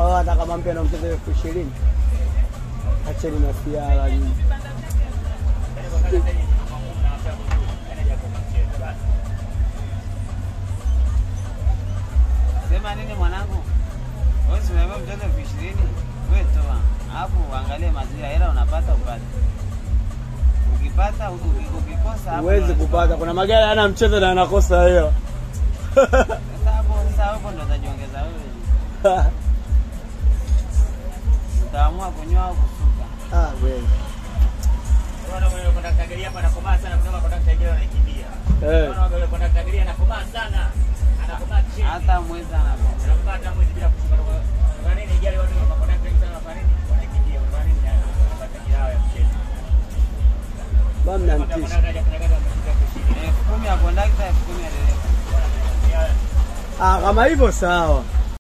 Hao hata kama mpya na mchezo elfu ishirini. Acheni na siara nyinyi. Sema nini mwanangu? Wewe si umeambiwa mtoto elfu ishirini? Wewe toa. Alafu uangalie maziwa hela unapata upate. Ukipata uki- ukikosa hapo Huwezi unachukua. kupata. Kuna magari hayana mchezo na yanakosa hela. Sasa hapo sasa hapo ndo utajiongeza wewe. Utaamua kunyoa au kusuka. Ah, wewe. Unaona mwenye kondakta gari hapa anakomaa sana kutoka kondakta gari anakimbia. Eh. Unaona yule kondakta gari anakomaa sana. Anakomaa chini. Hata mwezi anapo. Anakomaa hata mwezi bila kushuka. Kwa nini gari watu wa kondakta wengi sana kwa nini wanakimbia? Kwa nini wanapata kirao ya mchezo? Bam na mtisha. Kondakta hajafanya kazi amefika kushini. Elfu kumi ya kondakta, elfu kumi ya dereva. Ah, kama hivyo sawa.